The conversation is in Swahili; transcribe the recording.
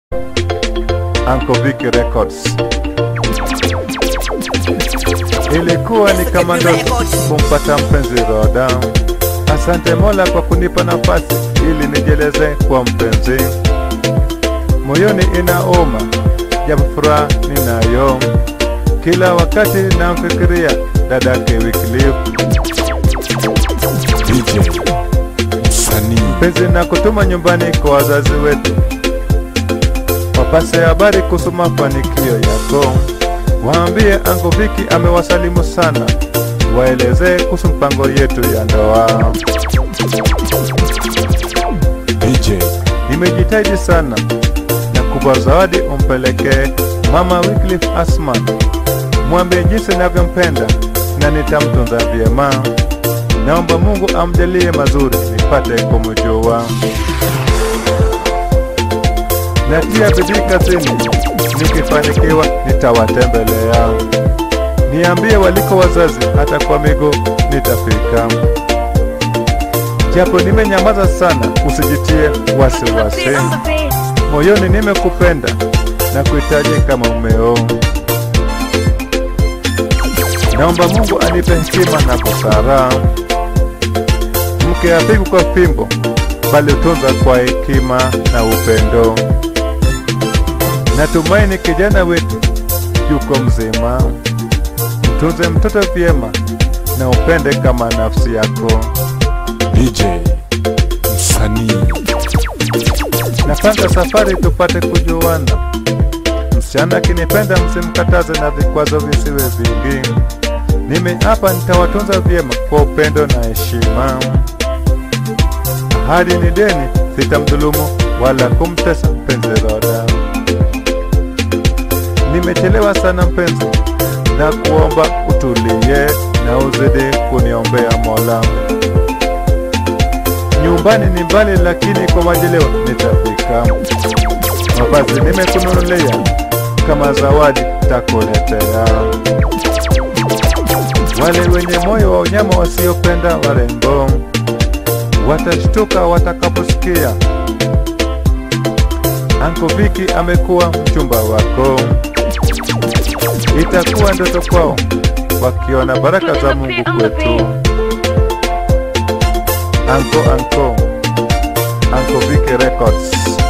Uncle Vicky Records. Ilikuwa ni kama ndoto kumpata mpenzi Roda. Asante Mola kwa kunipa nafasi ili nijeleze kwa mpenzi. Moyoni inauma, japo furaha ninayo. Kila wakati namfikiria dadake Wycliffe. DJ msanii Mpenzi na kutuma nyumbani kwa wazazi wetu, wapase habari kuhusu mafanikio yako. Waambie Uncle Vicky amewasalimu sana, waelezee kuhusu mpango yetu ya ndoa. DJ Nimejitahidi sana na kupa zawadi umpelekee mama Wycliffe Asman, mwambie jinsi ninavyompenda na nitamtunza vyema. Naomba Mungu amjalie mazuri nipate kumjua. Natia bidii kazini, nikifanikiwa nitawatembelea. Niambie waliko wazazi, hata kwa miguu nitafika. Japo nimenyamaza sana, usijitie wasiwasi. Moyoni nimekupenda na kuhitaji kama umeo. Naomba Mungu anipe hekima na busara. Mke apigwi kwa fimbo, bali utunza kwa hekima na upendo. Natumaini kijana wetu yuko mzima. Mtunze mtoto vyema na upende kama nafsi yako. DJ msanii Napanga safari tupate kujuana. Msichana akinipenda msimkataze na vikwazo visiwe vingi. Mimi hapa nitawatunza vyema kwa upendo na heshima. Ahadi ni deni, sitamdhulumu wala kumtesa mpenzi Roda. Nimechelewa sana mpenzi, na kuomba utulie na uzidi kuniombea Mola. Nyumbani ni mbali, lakini kwa majaliwa nitafika. Mavazi nimekununulia kama zawadi takuletea. Wale wenye moyo wa unyama wasiopenda warembo watashtuka watakaposikia Uncle Vicky amekuwa mchumba wako. Itakuwa ndoto kwao wakiona baraka za Mungu kwetu. Uncle Uncle Uncle Vicky Records.